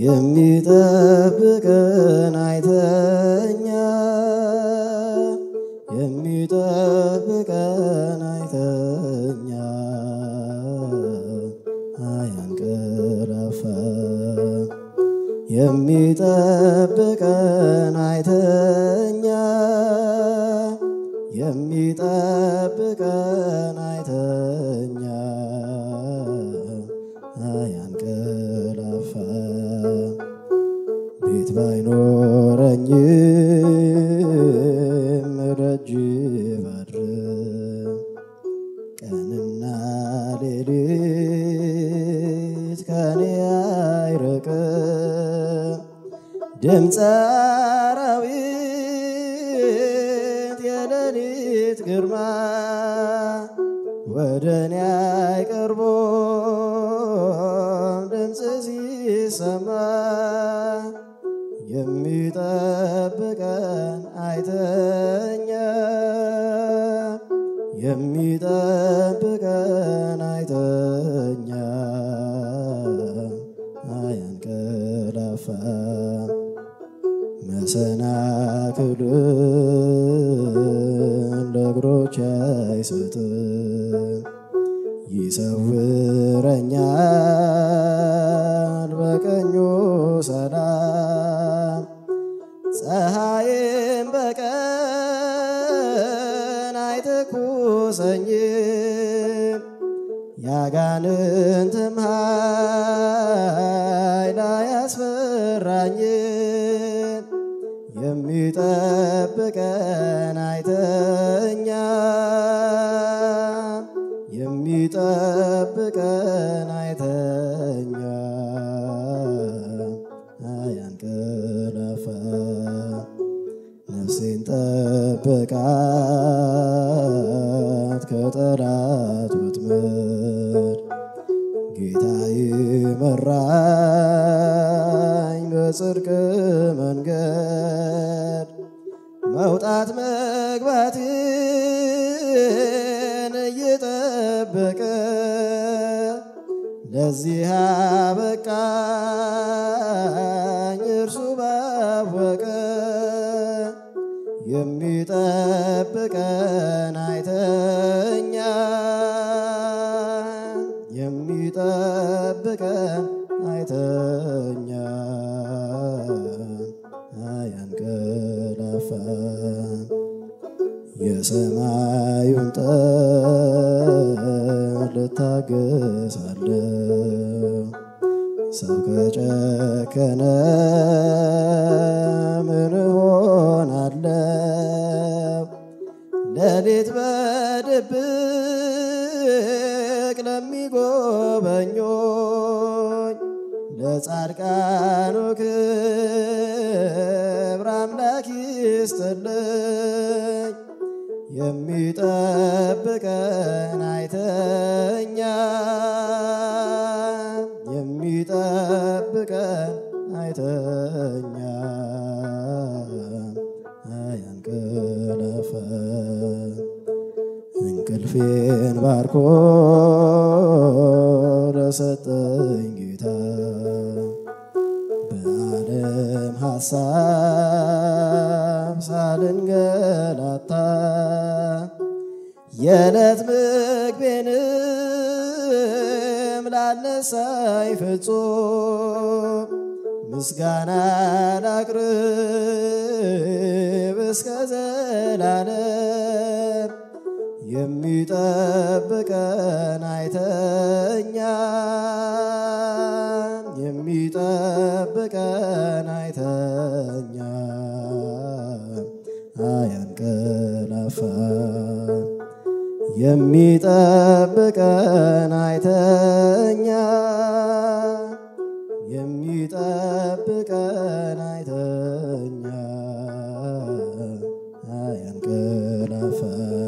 የሚጠብቀን አይተኛ የሚጠብቀን አይተኛ አያንቀላፋ የሚጠብቀን አይተኛ የሚጠብቀን አይተኛ አያንቀላፋ ቤት ባይኖረኝም ደጅ ባድር ቀንና ሌሊት ከኔ አይርቅም ድምፀ አራዊት የሌሊት ግርማ ወደ እኔ አይቀርቦም ድምፅ ሲሰማ የሚጠብቀን አይተኛ የሚጠብቀን አይተኛ አያንቀላፋ መሰናክልን ለእግሮች አይሰጥም ይሰውረኛል በቀኙ ሰላም ፀሐይም በቀን አይተኩሰኝም ያጋንንትም ኃይል አያስፈራኝም የሚጠብቀን አይተኛ የሚጠብቀን አይተኛ አያንቀላፋ ነፍሴን ጠብቃት ከጠላት ወጥመድ ጌታ ይመራኝ በጽድቅ መንገድ መውጣት መግባትን እየጠበቀ ለዚህ አበቃኝ እርሱ ባወቀ የሚጠብቀን አይተኛ የሚጠብቀን አይተኛ አያንቀላፋ የሰማዩን ጠል እታገሳለሁ ሰው ከጨከነ ምን ሆናለሁ? ሌሊት በድብቅ ለሚጎበኞኝ ለጻድቃኑ ክብር አምላክ ይስጥልኝ። የሚጠብቀን አይተኛ የሚጠብቀን አይተኛ አያንቀላፋ እንቅልፌን ባርኮ ለሰጠኝ ጌታ በዓለም ሐሳብ ሳልንገላታ የዕለት ምግቤንም ላነሳኝ ፍጹም ምስጋና ላቅርብ እስከ ዘላለም የሚጠብቀን አይተኛ የሚጠብቀን አይተኛ አያንቀላፋ የሚጠብቀን አይተኛ የሚጠብቀን አይተኛ አያንቀላፋ